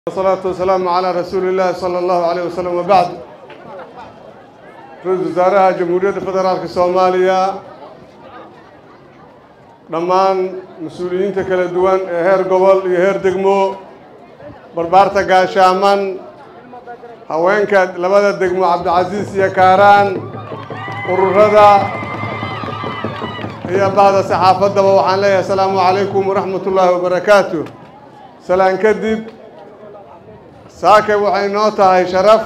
wasalaatu wasalaamu calaa rasuuli illaahi sala allahu caleyh wasalam wabacd ra-iisul wasaaraha jamhuuriyadda federaalka soomaaliya dhammaan mas-uuliyiinta kala duwan ee heer gobol iyo heer degmo barbaarta gaashaaman haweenka labada degmo cabdicasiis iyo kaaraan ururada iyo bahda saxaafaddaba waxaan leeyahay asalaamu calaykum waraxmat ullaahi wabarakaatu salaan kadib saakay waxay noo tahay sharaf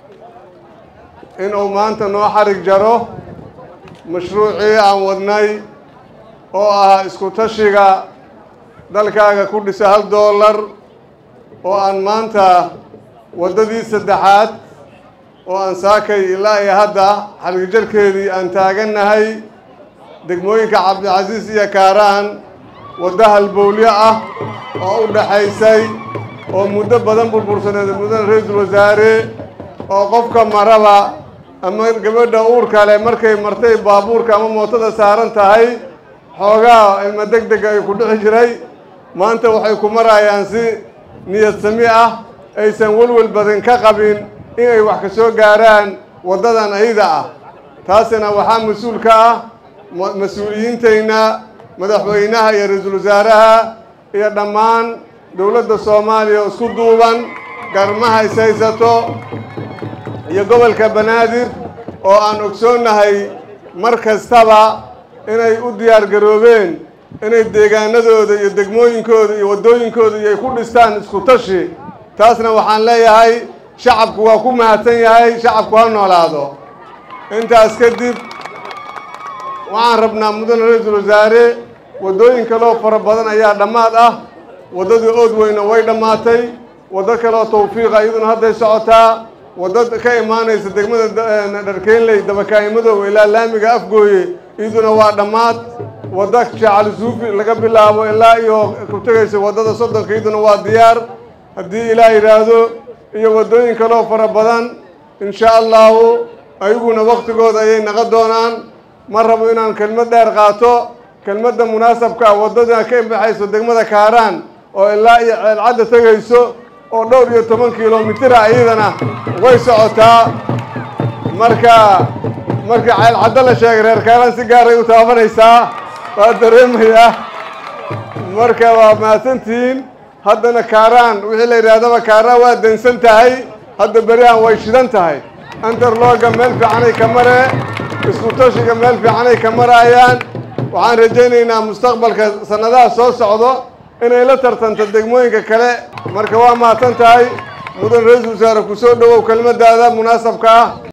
inuu maanta noo xarig jaro mashruucii aan wadnay oo ah isku tashiga dalkaaga ku dhisa hal doolar oo aan maanta waddadii saddexaad oo aan saakay ilaa iyo hadda xarigjarkeedii aan taagannahay degmooyinka cabdicasiis iyo kaaraan waddo halbowlyo ah oo u dhaxaysay oo muddo badan burbursaneed mudana ra-iisul wasaare oo qofka maraba ama gabadha uurka leh markay martay baabuurka ama mootada saaran tahay xoogaa ilma deg dega ay ku dhixi jiray maanta waxay ku marayaan si niyad sami ah aysan welwel badan ka qabin inay wax ka soo gaaraan waddadan ayda ah taasina waxaa mas-uul ka ah mas-uuliyiintayna madaxweynaha iyo ra-iisul wasaaraha iyo dhammaan dowladda soomaaliya oo isku duuban garmaha is haysato iyo gobolka banaadir oo aan ogsoonnahay mar kastaba inay u diyaar garoobeen inay deegaanadooda iyo degmooyinkooda iyo waddooyinkooda iyo ay ku dhistaan isku tashi taasna waxaan leeyahay shacabku waa ku mahadsan yahay shacabku ha noolaado intaas kadib waxaan rabnaa mudane ra-iisul wasaare waddooyin kaloo fara badan ayaa dhammaad ah waddadii ood weyna way dhammaatay waddo kaleoo tawfiiqa iyaduna hadday socotaa waddo ka imaanaysa degmada dharkeynley dabakaa'imadow ilaa laamiga afgooye iyaduna waa dhammaad waddo jacali suufi laga bilaabo ilaa iyo ku tegaysa waddada soddonka iyaduna waa diyaar haddii ilaah yidhaahdo iyo waddooyin kaloo fara badan insha allahu ayaguna waktigooda ayay naqon doonaan ma rabo inaan kelmad dheer qaato kelmadda munaasabka ah waddada ka imbaxayso degmada kaaraan oo ilaa iyo ceelcadda tegayso oo dhowr iyo toban kilomitira iyadana way socotaa marka marka ceelcaddo la sheegay reer kaaraan si gaaray u taabanaysaa waa dareemayaa marka waa mahadsantihiin haddana kaaraan wixii la yidhaahdaba kaaraan waa dansan tahay hadda berihan way shidan tahay antarlooga meel fiicanay ka mare isku tashiga meel fiicanay ka maraayaan waxaan rajaynaynaa mustaqbalka sannadaha soo socdo inay la tartanto degmooyinka kale marka waa mahadsan tahay mudan ra-iisul wasaare ku soo dhowow kelmaddaada munaasabka ah